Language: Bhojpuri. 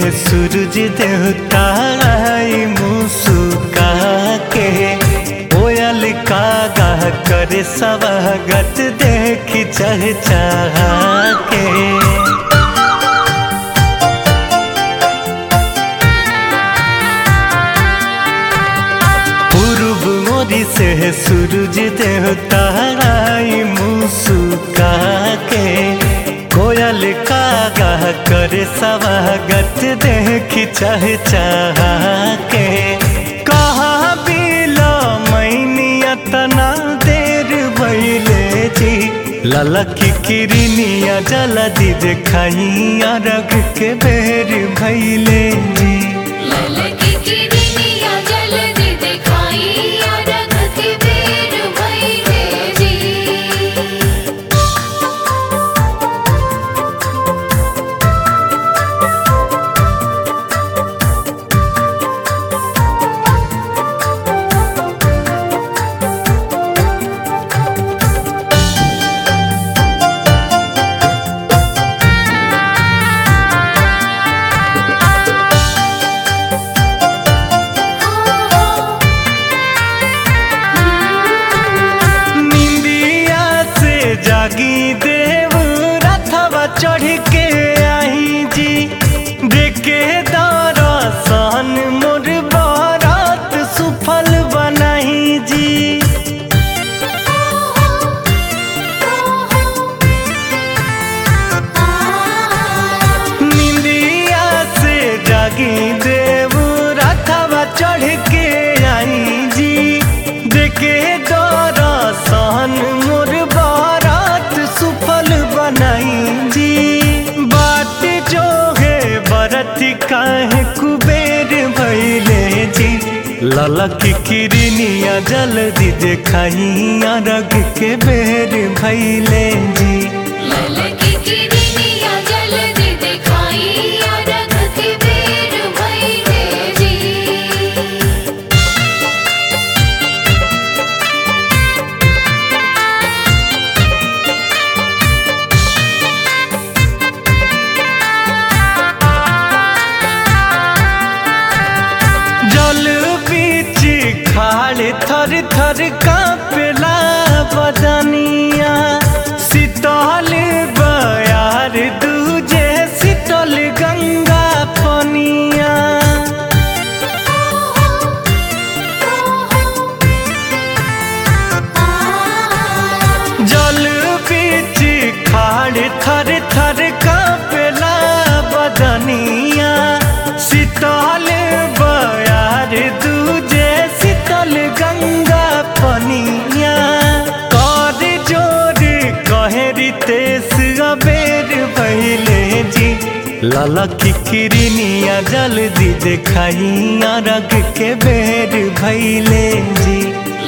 सूरज देवता आई मुस्का के कोयल का गाह करे स्वागत देखी चह के पूर्व मोरी से सूरज देवता आई मुस्का के कोयल का गाह करे स्वागत देखी चह के कहा बिलो मैनिया तना देर भैले जी ललकी किरनिया जलदी देखाइया रग के बेर भैले जी ललकी किरनिया जल्दी दिखाई रख के बेर भइले जी निंदिया से जागी देव रथवा चढ़ के आई जी देखे दरसन मोर बारात सुफल बनाई जी निंदिया से जागी देव रथवा चढ़ के आई जी देखे दरसन मोर बारात सुफल बनाई जी बात जो है बरत काहे कुबेर भैले जी ललकी किरनिया जल्दी देखाइया रग के बेर भैले जी ललकी किरनिया जल्दी दिखाई रख के बेर भइले जी जल बीच खाड़ थर थर कांपला बदनिया शीतल बयार दूजे शीतल गंगा पनिया जल बीच खाड़ थर थर कांपला बदनिया शीतल बयार दूजे शीतल गंगा पनिया कर जोर कहरी तेस अबेर पहले जी ललकी किरनिया जल्दी देखाइया रग के बेर भैले जी